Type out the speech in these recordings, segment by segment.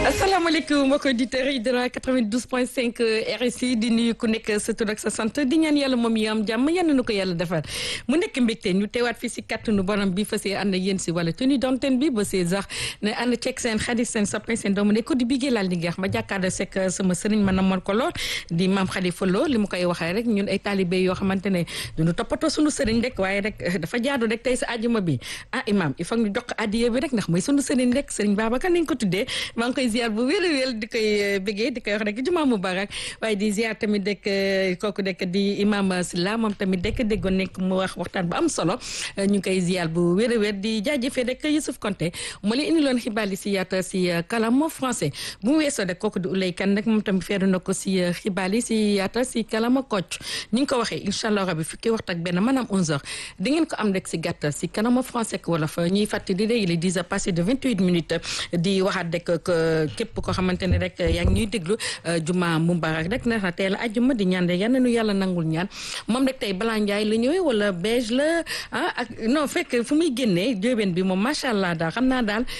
asalaamaaleykum mbokk auditeurs yi dara 92.5 RSI di nuyu ku nekk sa tur ak sa sant di ñaan yàlla moom yi am jàmm yal na ko yàlla defar mu nekk mbégte ñu teewaat fii si kàttanu borom bi fas yéene ànd ak yéen si wala tenue d'antenne bi ba see sax ne ànd ceeg seen xarit seen soppe seen doomu ne ko di bigee laal di ngeex ma jàkkaarloo sekk sama sëriñ ma namoon ko lool di maam Khalifa Lo li mu koy waxee rek ñun ay talibé yoo xamante ne duñu toppatoo sunu sëriñ rek waaye rek dafa jaadu rek tey sa àjjuma bi ah imam il faut ñu jox addiya bi rek ndax mooy sunu sëriñ rek sëriñ Babacar nañ ko tuddee maa ngi koy ziar bu wér a wér di koy bëggee di koy wax rek jumaa mubarak waaye di ziar tamit rek kooku rek di imam Silla moom tamit rek déggoon nekk mu wax waxtaan bu am solo ñu ngi koy ziar bu wér a wér di jaajëfee rek Youssouf Konté moo leen indi loon xibaar yi si yaata si kalamo français bu mu weesoo rek kooku di Ulay Kan rek moom tamit feeru na ko si xibaar yi si yaata si kalama kocc ni nga ko waxee incha allah rabi fukki waxtu ak benn maanaam 11h di ngeen ko am rek si gàttal si kalama français wala fa ñuy fàttali léegi il est 10 heures passé de 28 minutes di waxaat rek képp koo xamante ne rek yaa ngi ñuy déglu juma mubarak rek na teel a ajjuma di ñaan rek yal na nu yàlla nangul ñaan moom rek tey balaa njaay la ñëwee wala beige la ah ak non fekk fu muy génnee jóobeen bi moom macha allah daal xam naa daal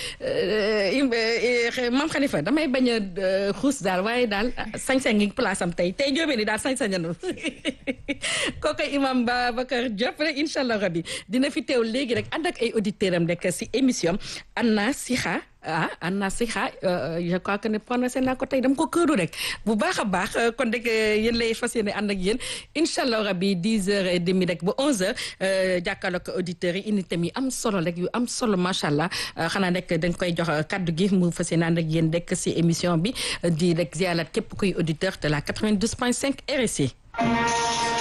maam Khalifa damay bañ a xuus daal waaye daal sañ-sañ ngi place am tey tey jóobeen yi daal sañ-sañanu kooku imam Babacar Diop rek incha allah rabi dina fi teew léegi rek ànd ak ay auditeurs am rek si émission Anna Sixa ah Anna Sixa je crois que ne prononcé naa ko tey dama ko këru rek bu baax a baax kon rek yéen lay fas yéene ànd ak yéen incha allah rabi dix heures et demi rek ba onze heures jàkkaarloo ko auditeurs yi indi tamit am solo rek yu am solo macha allah xanaa rek dañ koy jox kaddu gi mu fas yéene ànd ak yéen rek si émission bi di rek ziarat képp kuy auditeur de la 92.5 RSI.